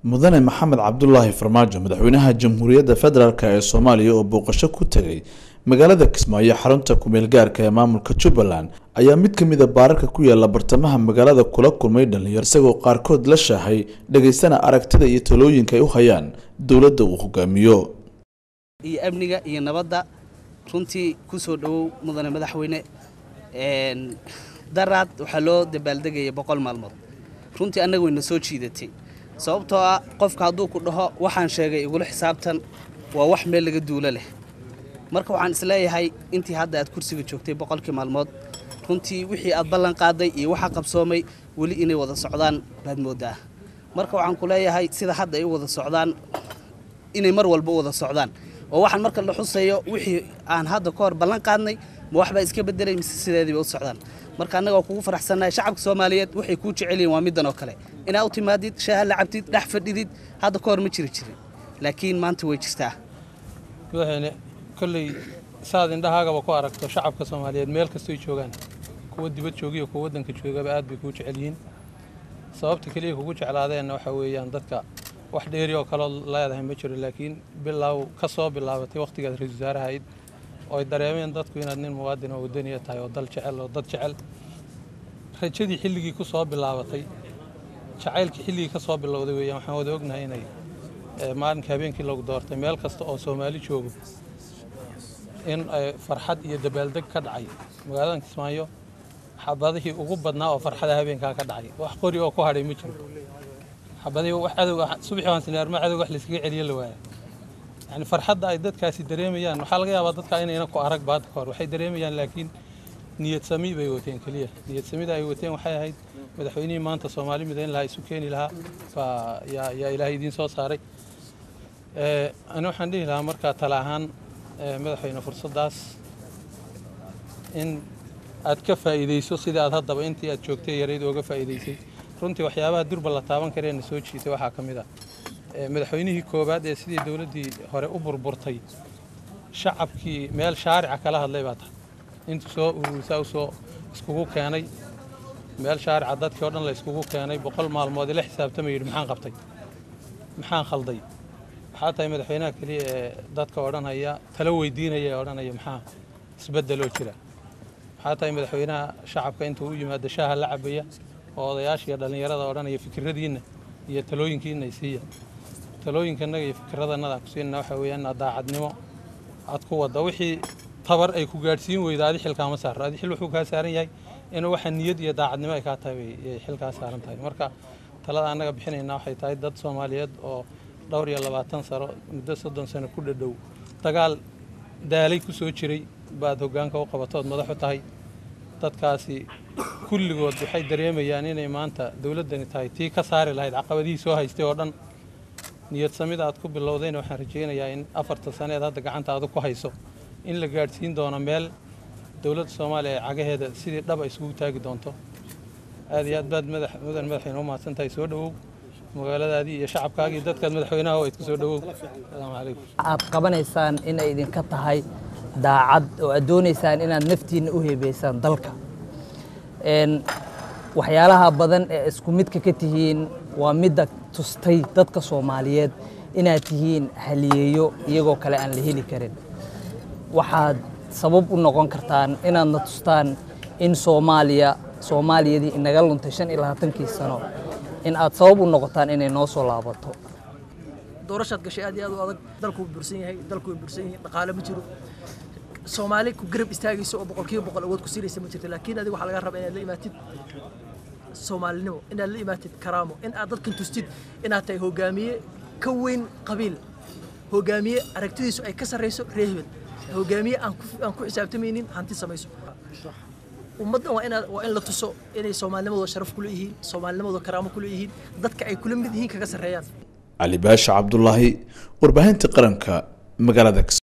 mudane maxamed cabdulaahi farmaajo madaxweynaha jamhuuriyadda federaalk ee soomaaliya oo booqasho ku tegay magaalada kismaayo xarunta kumeel gaarka ee maamulka jubbaland ayaa mid ka mida baararka ku yaala bartamaha magaalada kula kulmay dhalinyaro isagoo qaarkood la shaahay dhegaystana aragtida iyo talooyinka ay u hayaan dowladda uu hogaamiyo iyo amniga iyo nabadda runtii ku soo dhowow mudane madaxweyne daraad waxaa loo dabaaldegaya boqol maalmood runtii annaga wayna soo jiidatay sababtoo ah qofka hadduu ku dhaho waxaan sheegay igula xisaabtan waa wax meel laga duulo leh marka waxaan isleeyahay intii hadda aad kursiga joogtay boqolkii maalmood runtii wixii aad ballan qaaday iyo waxa qabsoomay weli inay wada socdaan baad moodaa marka waxaan ku leeyahay sida hadda ay u wada socdaan inay mar walba u wada socdaan oo waxaan marka la xusayo wixii aan hadda ka hor ballan qaadnay ma waxbaa iska bedelay mise sideediiba u socdaan marka annaga kugu faraxsannahay shacabka soomaaliyeed waxay kuu jecel yihin waa middan oo kale inaa u timaadid shaaha la cabtid dhex fadhidid hadda ka hor ma jiri jirin laakiin maanta way jirtaa madaxweyne kolley saad indhahaagaba ku aragto shacabka soomaaliyeed meel kastoy joogaan kuwa dibad joogiyo kuwa waddanka joogaba aad bay kuu jecel yihiin sababta keliya kugu jeclaadeenna waxaa weeyaan dadka wax dheeri oo kaloo leedahay ma jiro laakiin bilaaw ka soo bilaabatay wakhtigaad ra-isul wasaaraha ayd oo ay dareemeen dadku inaad nin muwaadin oo wadaniya tahay oo dal jecel oo dad jecel rajadii xilligii ku soo bilaabatay jacaylkii xilligii ka soo bilowday weeyaan waxaan wada ognahay inay maalinka habeenkii lagu doortay meel kasta oo soomaali joogo in farxad iyo dabaaldeg ka dhacay magaalada kismaayo xabadihii ugu badnaa oo farxada habeenkaa ka dhacay wax qori oo ku hadhay ma jiro xabadihii wax cadow subaxii waan sinaarma cadow wax layskaga celiyo la waaya yani farxadda ay dadkaasi dareemayaan waxaa laga yaabaa dadka inayna ku arag baad ka hor waxay dareemayaan laakiin niyad sami bay wateen keliya niyad samida ay wateen waxay ahayd madaxweynihii maanta soomaali midayn lahaa isu keeni lahaa baa yaa yaa ilaahay idiin soo saaray ani waxaan dhihi lahaa markaa tala ahaan madaxweyne fursaddaas in aad ka faa'iidayso sidii aad haddaba intii aad joogtay yarayd ooga faa'iidaysay runtii waxyaabaha durba la taaban kareena soo jiitay waxaa ka mid ah madaxweynihii koowaad ee sidii dowladdii hore u burburtay shacabkii meel shaarica kala hadlay baa tahay intuu soo ururisaa usoo iskugu keenay meel shaarica dadkii o dhan la iskugu keenay boqol maalmood ila xisaabtama yidhi maxaan qabtay maxaan khalday waxaa tahay madaxweynaha keliya ee dadka odhanaya talo weydiinaya ee odhanaya maxaa isbeddeloo jira waxaa tahay madaxweynaha shacabka intuu u yimaado shaaha la cabaya oo odayaasha iyo dhallinyarada odhanaya fikiradiinna iyo talooyinkiina siiya talooyinkanaga iyo fikiradanada ku siinana waxaa weeyaan inaad daacadnimo aad ku wadda wixii tabar ay ku gaadhsiin weyda adi xilkaama saaro adi xil wuxuu kaa saaran yahay inuu waxa niyad iyo daacadnimo ay kaa tahay ay xilkaa saaran tahay marka talada annaga bixinayna waxay tahay dad soomaaliyeed oo dhowr iyo labaatan sano muddo soddon sano ku dhadhow dagaal daalay ku soo jiray baad hoggaanka u qabatood madax u tahay dadkaasi kulligood waxay dareemayaan inay maanta dowladdani tahay tii ka saari lahayd caqabadihii soo haystay oo dhan niyad samida aad ku bilowdayna waxaan rajaynayaa in afarta saneed hadda gacanta aadu ku hayso in la gaadhsiin doono meel dowladda soomaaliya ee cagaheeda sidii dhaba isugu taagi doonto aad iyo aad baad mudan madaxweyne u mahadsan tahay soo dhowow magaaladaadii iyo shacabkaagii dadkaad madaxweynaha oo idku soo dhowow asalaamu calaykum aad qabanaysaan inay idinka tahay daacad oo aad doonaysaan inaad naftiinna u heebeysaan dalka waxyaalaha badan ee isku midka ka tihiin waa midda tustay dadka soomaaliyeed inaad tihiin haliyeeyo iyagoo kale aan la heli karin waxaad sabab u noqon kartaan inaadna tustaan in soomaaliya soomaaliyadii inaga luntay shan iyo labaatankii sano in aad sabab u noqotaan inay noo soo laabato doorashaad gashay aad iyo aad u adag dalku way bursan yahay dalku way bursan yihiin dhaqaale ma jiro soomaali ku garab istaagayso oo boqolkiiba boqol awood ku siinaysa ma jirto laakiin adiga waxaa laga rabaa inaad la imaatid soomaalinimo inaad la imaatid karaamo in aad dadkan tustid inaad tahay hogaamiye ka weyn qabiil hogaamiye aragtidiisu ay ka sarrayso reer hebel hogaamiye aan ku xisaabtamaynin hanti samayso ummaddan waa inaad waa in la tuso inay soomaalinimadooda sharaf kula yihiin soomaalinimadooda karaamo kula yihiin dadka ay kula mid yihiin kaga sarreeyaan cali baasha cabdulaahi warbaahinta qaranka magaalada